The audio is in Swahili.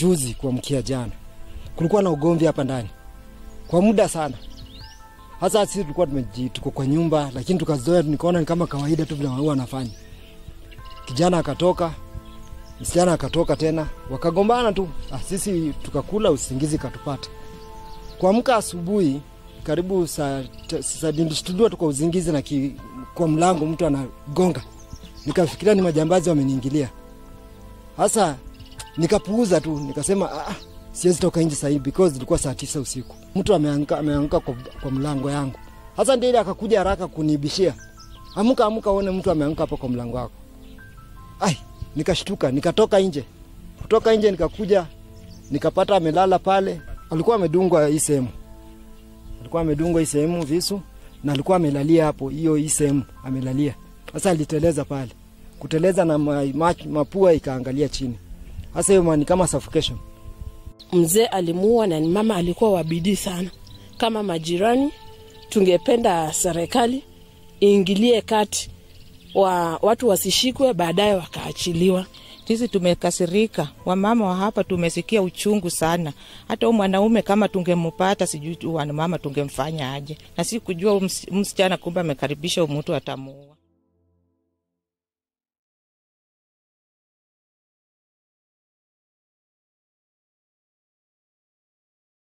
juzi kuamkia jana, kulikuwa na ugomvi hapa ndani kwa muda sana. Hasa sisi tulikuwa tumeji tuko kwa nyumba, lakini tukazoea, nikaona ni kama kawaida tu vile huwa wanafanya. Kijana akatoka, msichana akatoka tena, wakagombana tu. Ah, sisi tukakula, usingizi katupata. Kuamka asubuhi karibu saa saa nilishtuliwa tu kwa uzingizi na ki, kwa mlango mtu anagonga, nikafikiria ni majambazi wameniingilia. Hasa nikapuuza tu, nikasema ah, siwezi toka nje sahii because ilikuwa saa tisa usiku. Mtu ameanguka ameanguka kwa, kwa mlango yangu. Hasa ndiye akakuja haraka kunibishia, amuka amuka, uone mtu ameanguka hapo kwa mlango wako. Ai, nikashtuka, nikatoka nje. Kutoka nje nikakuja nikapata amelala pale, alikuwa amedungwa hii sehemu, alikuwa amedungwa hii sehemu visu, na alikuwa amelalia hapo, hiyo hii sehemu amelalia. Sasa aliteleza pale, kuteleza na ma, ma, mapua ikaangalia chini. Sasa hiyo ni kama suffocation. Mzee alimuua na ni mama alikuwa wa bidii sana. Kama majirani, tungependa serikali iingilie kati wa watu wasishikwe, baadaye wakaachiliwa. Sisi tumekasirika, wamama wa hapa tumesikia uchungu sana. Hata huyu mwanaume kama tungempata, sijui tu wanamama tungemfanya aje, na si kujua msichana kumbe amekaribisha umutu atamuua.